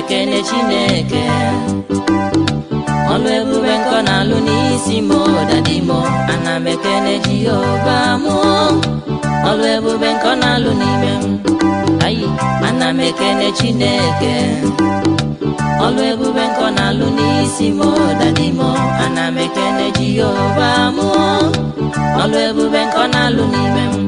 ekene chineke ọlụ ebube nkọ na-alụ n'isi m dadi m ana m ekene jehova mụ ọlụ ebube nkọ na-alụ n'ime m ayi ana m ekene chineke ọlụ ebube nkọ na-alụ n'isi m dadi m ana m ekene jehova mụ ọlụ ebube nkọ na-alụ n'ime m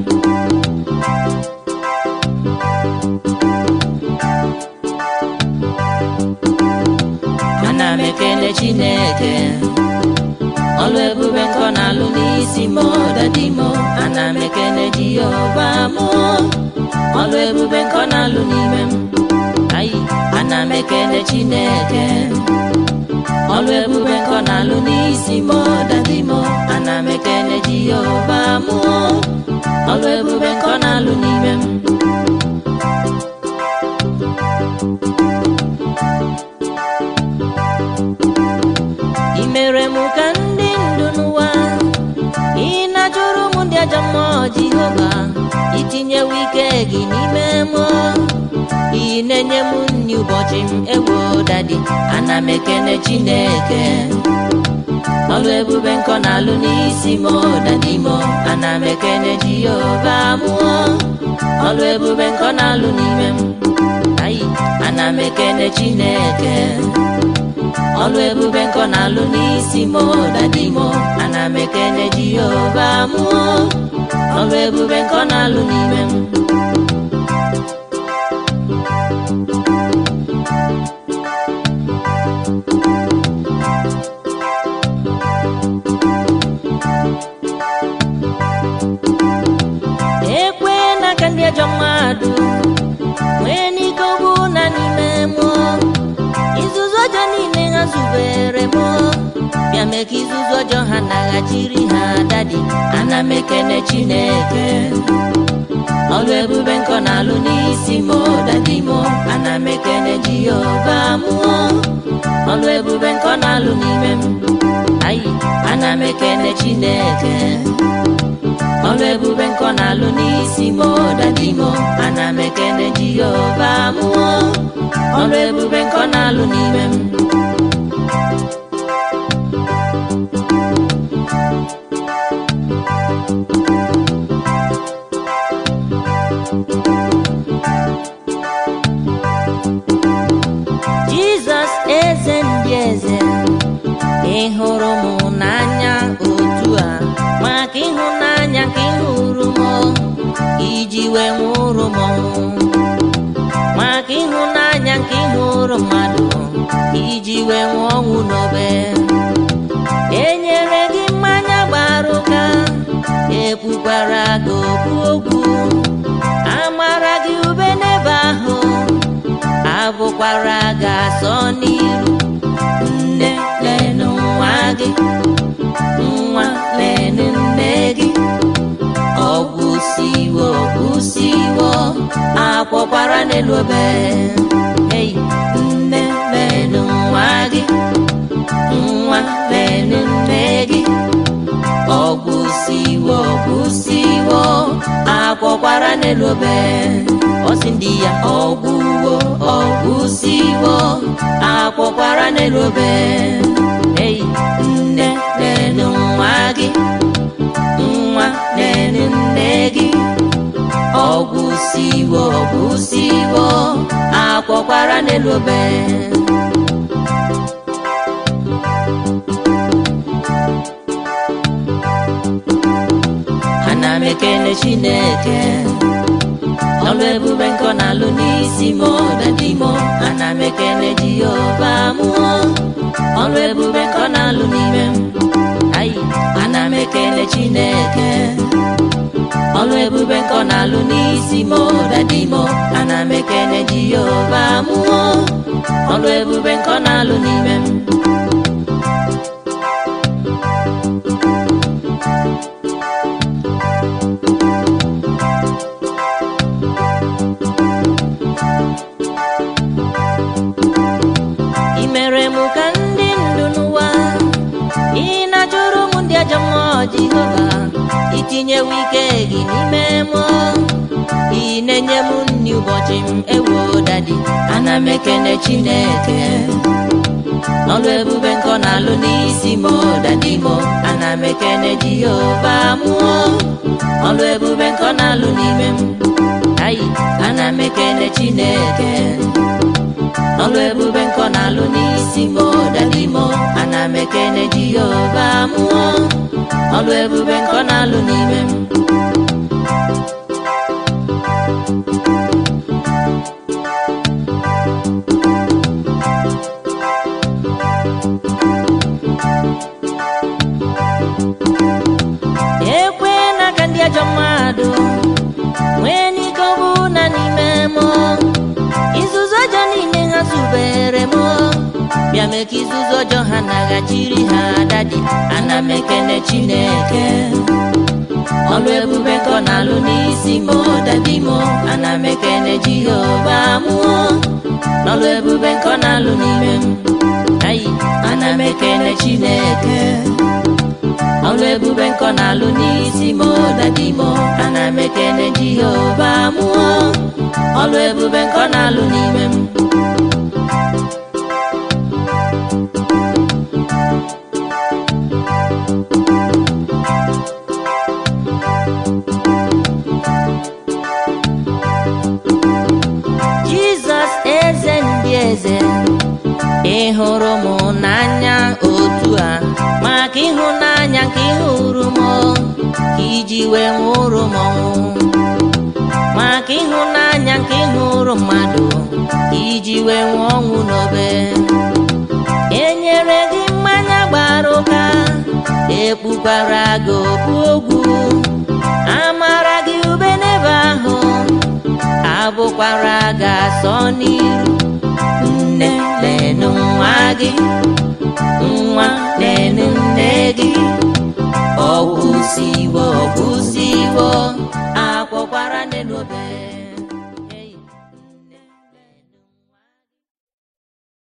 ana m ekele chineke ọlụ ebube nkọ na-alụ n'isi m dadi m ana m ekele jehova m ọlụ ebube nkọ na-alụ n'ime m ayi ana m ekele chineke ọlụ ebube nkọ na-alụ n'isi m dadi m ana m ekele jehova m ọlụ ebube nkọ na-alụ n'ime m ị mere m ka ndị ndụ n'ụwa ị na-ajụrụ m ndị ajọ mmụọ jehova itinyewo ike gị n'ime m ị na-enye m nri ụbọchị m ewo dadi ana m ekene chineke ọlụ ebube nkọ na-alụ n'isi m dadi m ana m ekene jehova mụọ ọlụ ebube nkọ na-alụ n'ime m ayi ana m ekene chineke ọlụ ebube nkọ na-alụ n'isi m dadi m ana m ekene jehova mụọ ọlụ ebube nkọ na-alụ n'ime m ekwe n'aka ndị ajọ mmadụ nwee n'ike ogbu na n'ime mmụọ izuzu ọjọọ niile ha zubere m bịa mee ka izuzu ọjọọ ha naghachiri ha dadi ana m ekene chineke ọlụ ebube nkọ na-alụ n'isi m dadi m ana m ekene jehova mụọ ọlụ ebube nkọ na-alụ n'ime m ayi ana m ekene chineke ọlụ ebube nkọ na-alụ n'isi m dadi m ana m ekene jehova mụọ ọlụ ebube nkọ na-alụ n'ime m jizọs eze ndị eze ị hụrụ m n'anya otu a maka ịhụnanya ka ị hụrụ m iji wee nwụrụ m ọnwụ maka ịhụnanya nke ị hụrụ mmadụ iji wee nwụọ ọnwụ n'obe enyere gị mmanya gbara ụka ekwukwara gị okwu okwu amara gị ube n'ebe ahụ abụkwara gị asọ n'iru nne lenụ nwa gị nwa lenụ nne gị ọgwụ siwo ọgwụ siwo akwọkwara n'elu obe ei nne lenụ nwa gị nwa lenụ nne gị ọgwụ siwo ọgwụ siwo akwọkwara n'elu obe ọsị ndị ya ọgwụwo ọgwụ siwo akwọkwara n'elu obe ei nne lenụ nwa gị nwa nene nne gị ọgwụ siwo ọgwụ siwo akwọkwara n'elu obe ana m ekele chineke ọlụ ebube nkọ na-alụ n'isi m dadi m ana m ekele jehova mụọ ọlụ ebube nkọ na-alụ n'ime m ayi ana m ekele chineke ọlụ ebube nkọ na-alụ n'isi m dadi m ana m ekele jehova mụọ ọlụ ebube nkọ na-alụ n'ime m ị mere m ka ndị ndụ n'ụwa ị na-ajụrụ m ndị ajọ mmụọ jehova itinyewo ike gị n'ime mmụọ ị na-enye m nri ụbọchị m ewo dadi ana m ekene chineke ọlụ ebube nkọ na-alụ n'isi m dadi m ana m ekene jehova mụọ ọlụ ebube nkọ na-alụ n'ime m ayi ana m ekene chineke ọlụ ebube nkọ na-alụ n'isi m dadi m ana m ekene jehova mụọ ọlụ ebube nkọ na-alụ n'ime m ekwe n'aka ndị ajọ mmadụ nwee n'ike ọ bụ na n'ime m izuzu ọjọọ niile ha zubere m bịa mee ka izuzu ọjọọ ha naghachiri ha dadi ana m ekene chineke ọlụ ebube nkọ na-alụ n'isi m dadi m ana m ekene jehova mụọ n'ọlụ ebube nkọ na-alụ n'ime m ayi ana m ekene chineke ọlụ ebube nkọ na-alụ n'isi m dadi m ana m ekene jehova mụọ ọlụ ebube nkọ na-alụ n'ime m jizọs eze ndị eze ị hụrụ m n'anya otu a maka ịhụnanya nke ị hụrụ m ka iji wee nwụrụ m ọnwụ maka ịhụnanya nke ị hụrụ mmadụ ka iji wee nwụọ ọnwụ n'obe enyere gị mmanya gbara ụka ekpukwara gị okpu ogwu amara gị ube n'ebe ahụ abụkwara gị asọ n'iru nne lenu nwa gị nwa lenu nne gị ọgwụsiwo ọgwụsiwo